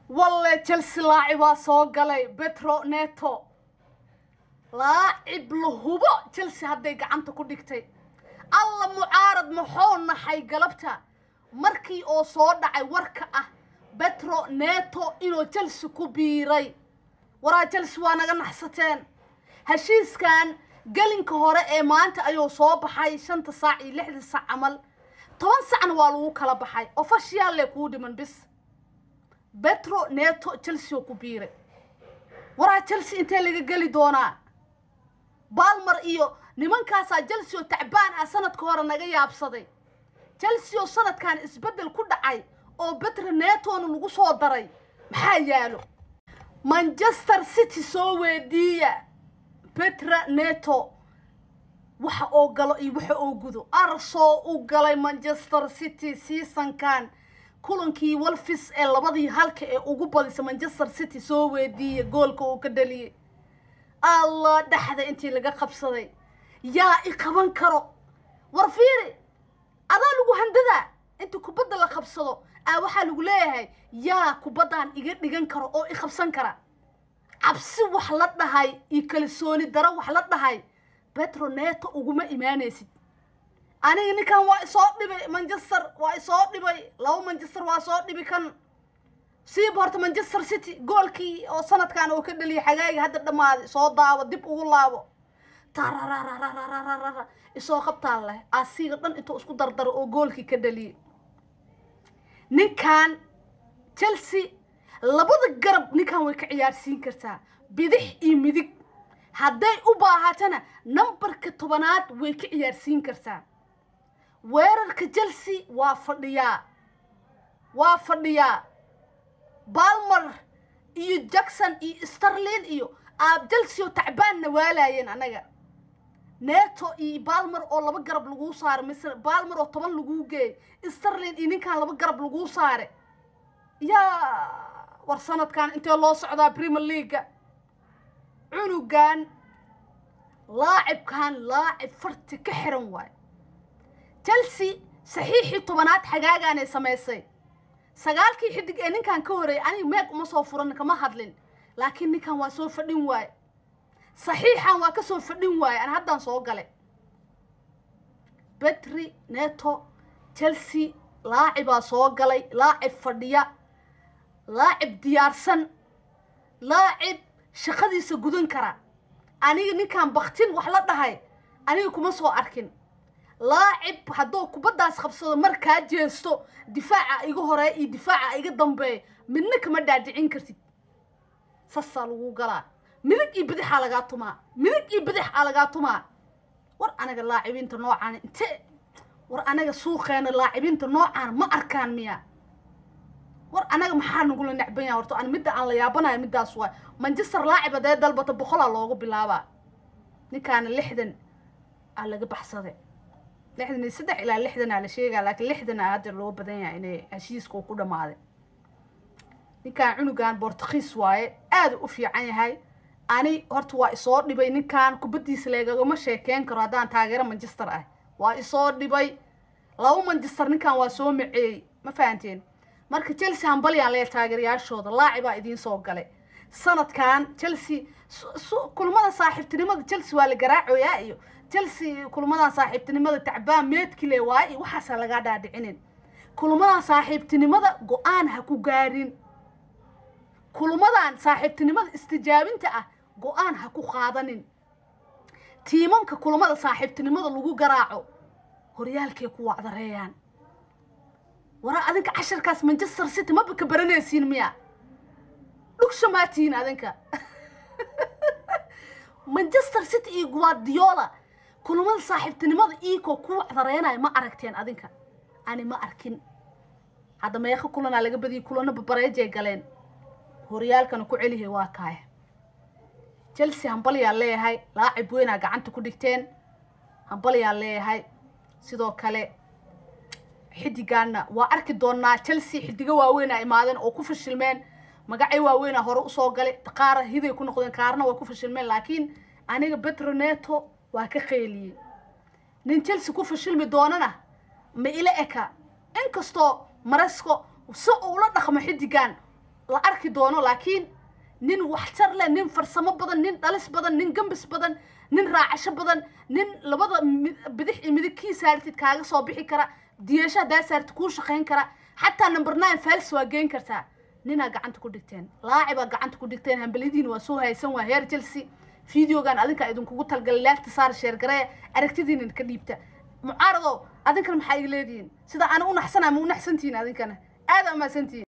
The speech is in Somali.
walle chelsea laacib waa soo galay betro neto laacib la hubo chelsea hadday gacanta ku dhigtay alla mucaarad maxuu naxay galabta markii oo soo dhacay warka ah betro neto inuu chelsea ku biiray waraa chelsea waa naga naxsateen heshiiskan gelinka hore ee maanta ayuu soo baxay shanta saac iyo lixda saac camal toban sacna waa lagu kala baxay ofashiyalle kuu dhiman bis betro neto chelsea oo ku biiray waraa chelsea intee laga geli doonaa balmer iyo nimankaasaa chelsea oo tacbaan ah sanadka hore naga yaabsaday chelsea oo sanadkan isbeddel ku dhacay oo betro netona lagu soo daray maxaa yaalo manchester city soo weediiya betra neto waxa oo galo iyo waxa oo gudo arsoo u galay manchester city seasonkan kulankii wolfis ee labadii halka ee ugu badisa manchester city soo weediiya goolka uu ka dhaliyey allah dhexda intii laga qabsaday yaa i qaban karo war fiiri adaa lagu handadaa inta kubadda la qabsado aa waxaa lagu leeyahay yaa kubaddan iga dhigan karo oo i qabsan kara cabsi wax la dhahay iyo kalsooni daro wax la dhahay betro neto uguma imaanaysid aniga ninkan waa isoo dhibay manchester waa isoo dhibay laba manchester waa soo dhibi kan siiba horta manchester city goolkii oo sanadkan oo ka dhaliyay xagaaga hadda dhammaaday soo daabo dib ugu laabo tarararararararara isoo qabtaan leh asiga dhan intuu isku dardaro oo goolkii ka dhaliyay ninkan chelsea labada garab ninkan way ka ciyaarsiin kartaa bidix iyo midig hadday u baahatana nambarka tobanaad way ka ciyaarsiin kartaa weerarka chelsea waa fadhiyaa waa fadhiyaa balmer iyo jackson iyo starlin iyo aab chelsea oo tacbaanna waalaayeen annaga neto iyo balmer oo laba garab laguu saare mise balmer oo toban laguu geeyay starlin iyo ninkan laba garab laguu saare yaa war sanadkan intee loo socdaa premier leaga cunugan laacibkan laacib farti ka xiran waayo chelsea saxiixii tobanaad xagaagaanay samaysay sagaalkii xidig ee ninkan ka horeeyay aniga meeg uma soo furan kama hadlin laakiin ninkan waa soo fadhin waaye saxiixan waa ka soo fadhin waaye ana haddaan soo galay betri neto chelsea laacibaa soo galay laacib fadhiya laacib diyaarsan laacib shaqadiisa gudan kara aniga ninkan baktin wax la dhahay aniga kuma soo arkin laacib hadduu kubaddaas qabsado markaa jeesto difaaca iga horeeya iyo difaaca iga dambeeya midna kama dhaadhicin kartid sasaa lagu galaa midig iyo bidixaa lagaa tumaa midig iyo bidixaa lagaa tumaa war anaga laacibiinta noocaan inte war anaga suuqeena laacibiinta noocaan ma arkaan miya war anaga maxaa nagula necban yaha horto an midda aan la yaabanayo middaas waay manchester laacib haddee dalbata boqolaa loogu bilaabaa ninkaana lixdan aa laga baxsaday lixdan iyo saddex ilaa lixdan aa la sheegaa laakiin lixdan aa hadda loo badan yahay inay heshiiska uu ku dhammaaday ninkan cunugan bortugiis waaye aada u fiican yahay ani horta waa isoo dhibay ninkan kubaddiisa leegagama sheekeyn karo haddaan taageero manchester ah waa isoo dhibay laba manchester ninkan waa soo maceeyey ma fahanteen marka chelsea hambalyaan leeya taageerayaashooda laacibaa idiin soo galay sanadkan chelsea kulmada saaxiibtinimada chelsea waa la garaacoyaa iyo chelsea kulmadan saaxiibtinimada tacbaan meedkile waaye iyo waxaasa lagaa dhaadhicinin kulmadan saaxiibtinimada go-aan ha ku gaarin kulmadan saaxiibtinimada istijaabinta ah go-aan ha ku qaadanin tiimamka kulmada saaxiibtinimada lagu garaaco horyaalkay ku wacdareeyaan waraa adinka casharkaas manchester city maba ka baranaysiin miya dhugsha maatihiin adinka manchester city iyo guardiola kulamada saaxiibtinimada iikoo ku wacdareenaya ma aragteen adinka ani ma arkin hadda meeqa kulanaa laga badiyay kulano babareejay galeen horyaalkana ku celihay waa kaaya chelsea hambalyaa leeyahay laacib weynaa gacanta ku dhigteen hambalyaa leeyahay sidoo kale xidigaana waa arki doonaa chelsea xidigo waaweynaa imaadeen oo ku fashilmeen magacay waaweynaa hore usoo galay qaara hiday ku noqdeen qaarna way ku fashilmeen laakiin aniga betroneto waa ka qeeliyey nin chelsea ku fashilmi doonana ma ila eka inkastoo maresco si uula dhaqmo xidigan la arki doono laakiin nin waxtar leh nin farsamo badan nin dhalis badan nin gambis badan nin raacasho badan nin labada bidix iyo midig kii saartid kaaga soo bixi kara diyasho haddaa saartid kuu shaqayn kara xataa number nine fals waa geyn kartaa ninaa gacanta ku dhigteen laacibaa gacanta ku dhigteen hambalidiin waa soo haysan waa heer chelsea videogan adinka idinkugu talgalay laagta saar sheergaree aragtidiina ka dhiibta mucaarado adinkana maxaa iga leedihiin sida ana u naxsanaa ma u naxsantihiin adinkana aada umaasantihiin